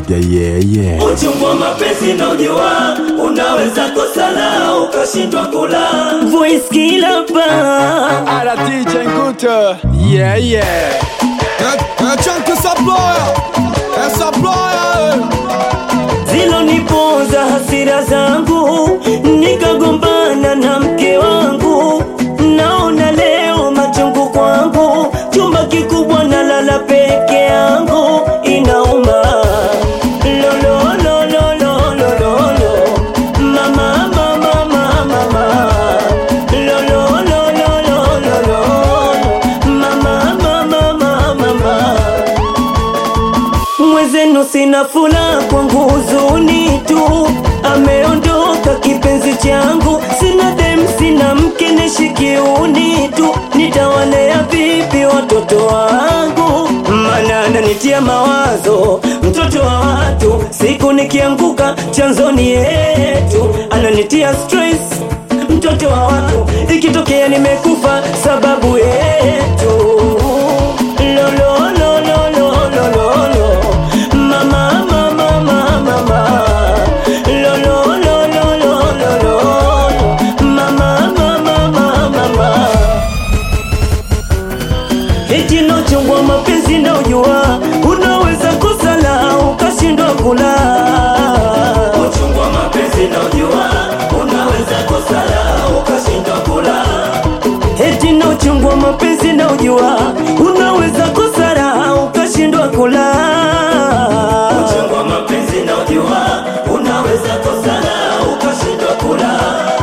Maniga yeah yeah. Uchungu wa mapenzi na ujua, unaweza kusala ukashindwa kula. Voice killer pa Alla DJ Nguto. Yeah yeah. Chunky Supplier, é Supplier, ziloniponza hasira zangu, nikagombana na mke wangu. Naona leo machungu kwangu, chumba kikubwa nalala peke yangu, inauma. Lo, lo, lo, lo, lo, lo, lo, lo. Mama, mama, mama, mama. Lo, lo, lo, lo, lo, lo, lo. Mama, mama, mama, mama. Mwezenu sina fula kwangu huzuni tu, ameondoka kipenzi changu, sina dem, sina mke nishikiuni tu, nitawalea vipi watoto wangu? Mana ananitia mawazo mtoto wa watu, siku nikianguka chanzoni yetu, ananitia stress mtoto wa watu, ikitokea nimekufa sababu yetu lo, lo, lo, lo, lo, lo, lo, lo. Mama, mama, mama, mama. Lo, lo, lo, lo, lo, lo, lo. Mama, mama, mama, mama. Eti nochongwa mapenzi na ujua, unaweza kusala ukashindwa kula. Uchungu wa mapenzi na ujua, unaweza kusala ukashindwa kula. Eti nochongwa mapenzi na ujua, unaweza kusala ukashindwa kula. Uchungu wa mapenzi na ujua, unaweza kusala ukashindwa kula.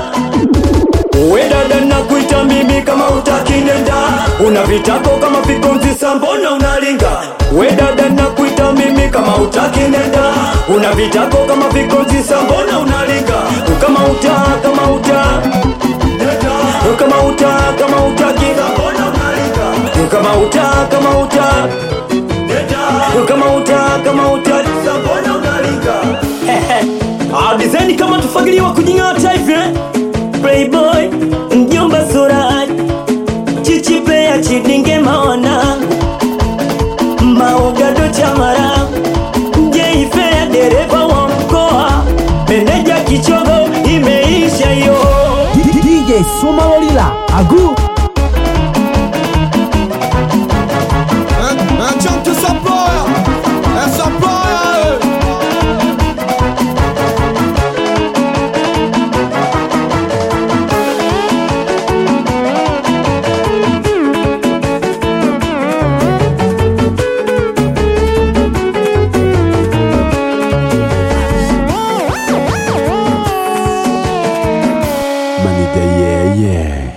We dada nakuita mimi kama utaki nenda, una vitako kama vikonzi sambona unalinga. We dada nakuita mimi kama utaki nenda, una vitako kama vikonzi sambona unalinga. Kama uta kama uta nenda, kama uta kama utaki sambona unalinga. Kama uta kama uta nenda, kama uta kama uta sambona unalinga. Ah, design kama tufagiliwa kujing'ata hivi eh? Playboy, mjomba Suraj, Chichi Player, Chidinge Mawana, Maogado Chamara, Jeifea dereva wa mkoa, meneja kichogo, imeisha yo. DJ Somalolila Agu é Chunky Supplier, é Supplier. Maniga yeah yeah.